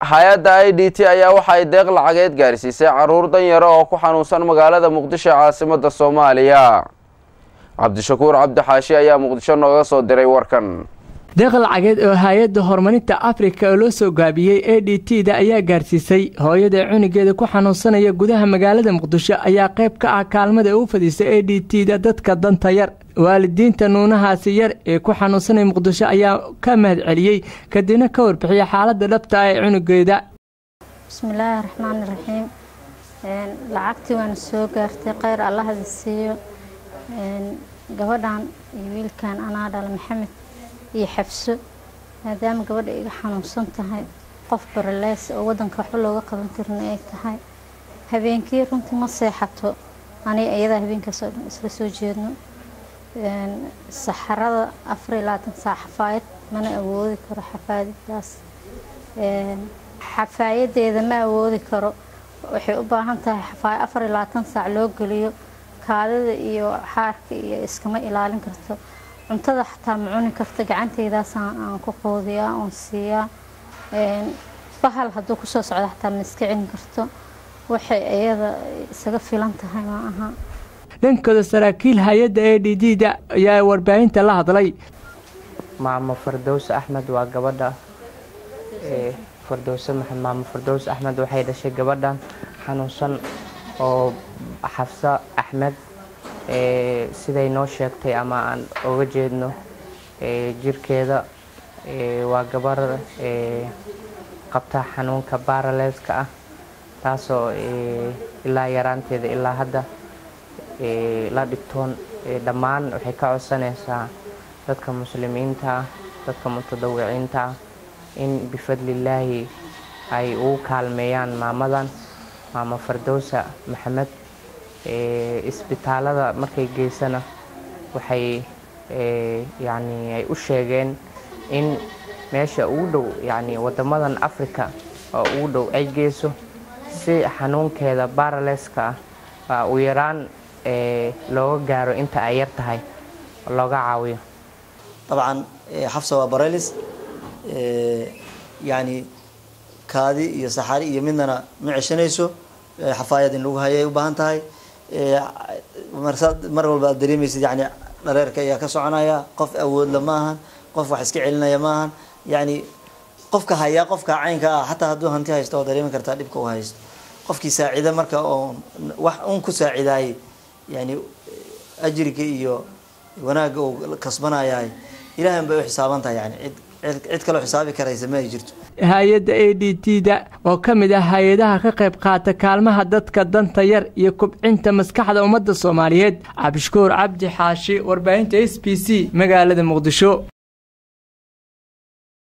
hay-adda i d t ayaa waxa ay deeq lacageed gaarsiisay caruur danyaro oo ku xanuunsan magaalada muqdisho ee caasimada soomaaliya cabdishakuur cabdixaashi ayaa muqdisho nooga soo diray warkan deeq lacageed oo hay-adda horumarinta afrika oo loo soo gaabiyey a d t da ayaa gaarsiisay hooyada cunugeeda ku xanuunsanaya gudaha magaalada muqdisho ayaa qayb ka ah kaalmada u fadhiisay a d t da dadka danta yar waalidiinta nuunahaasi yar ee ku xanuunsanaya muqdisho ayaa ka mahad celiyey kadibna ka warbixiyay xaaladda dhabta ah ee cunugeeda bismillaahi raxmaani raxiim lacagtii waana soo gaartay kheyr allahada siiyo gabadhan iyo wiilkan anaa dhala maxamed iyo xabso maadaama gabadha iga xanuunsan tahay qof baraleys oo wadanka waxba looga qaban karin ay tahay habeenkii runtii ma seexato aniga iyadaa habeenkaas oo dhan isla soo jeedno saxarada afar iyo labaatan saac xafaayad mana awoodi karo xafaayadaas xafaayadeeda ma awoodi karo waxay u baahan tahay xafaayad afar iyo labaatan saac loo geliyo kaadida iyo xaarka iyo iskama ilaalin karto cuntada xataa ma cuni karto gacanteydaas aan ku qoodiyaa oon siiyaa bahal hadduu kusoo socdo xataa ma iska celin karto waxay iyada isaga filan tahay ma aha dhankooda saraakiil hay-adda a d d da ayaa warbaahinta la hadlay maamo fardows axmed waa gabadha fardowse maamo fardows axmed waxay dhashay gabadhan xanuunsan oo xafsa axmed siday noo sheegtay ama aan oga jeedno jirkeeda waa gabar qabta xanuunka baraleska ah taasoo ilaa yaraanteeda ilaa hadda la dhigtoon dhammaan waxay ka codsanaysaa dadka muslimiinta ah dadka mutadawiciinta ah in bifadlilaahi ay ugu kaalmeeyaan maamadan maamo fardowsa maxamed isbitaalada markay geysana waxay yani ay u sheegeen in meesha ugu dhow yani wadamadan africa oo ugu dhow ay geyso si xanuunkeeda baraleska ah u yaraan looga gaaro inta ay yar tahay looga caawiyo dabcan xafsa waa barelis yani kaadi iyo saxari iyo midnana ma ceshanayso xafaayad in lagu hayay u baahan tahay mar walba aad dareemaysid yani dhareerka ayaa ka soconaya qof awoodla ma ahan qof wax iska celinaya ma ahan yani qofka hayaa qofka caynka ah xataa hadduu hanti haysto oo dareemi kartaa dhibka u haysto qofkii saacida marka oo wax un ku saacidaayay yani ajriga iyo wanaagga uu kasbanayahay ilahan bay u xisaaban tahay yani cid kaloo xisaabi karaysa ma ay jirto hay-adda a d t da oo ka mid ah hay-adaha ka qayb qaata kaalmaha dadka danta yar iyo kubcinta maskaxda ummadda soomaaliyeed cabdishukuur cabdi xaashi warbaahinta s b c magaalada muqdisho